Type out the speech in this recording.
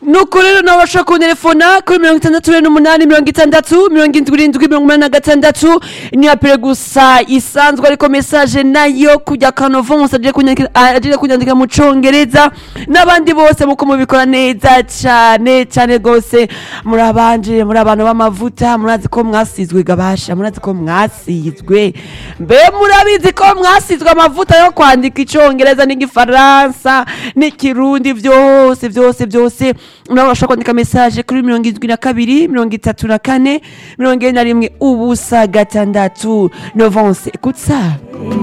nuko rero nawe urashobora kunterefona kuri mirongo itandatu rero n'umunani mirongo itandatu mirongo irindwi mirongo inani na gatandatu ni apure gusa isanzwe ariko mesaje nayo kujya kanovo musa agire kunyandika mu congereza n'abandi bose muko mubikora neza cyane cyane rwose muri abanje muri abantu b'amavuta murazi ko mwasizwe gabasha murazi ko mwasizwe mbe murabizi ko mwasizwe amavuta yo kwandika icongereza n'igifaransa n'ikirundi byose byose byose nawe washobora kwandika mesaje kuri mirongo irindwi na kabiri mirongo itatu na kane mirongo ine na rimwe ubusa gatandatu novanse kutsa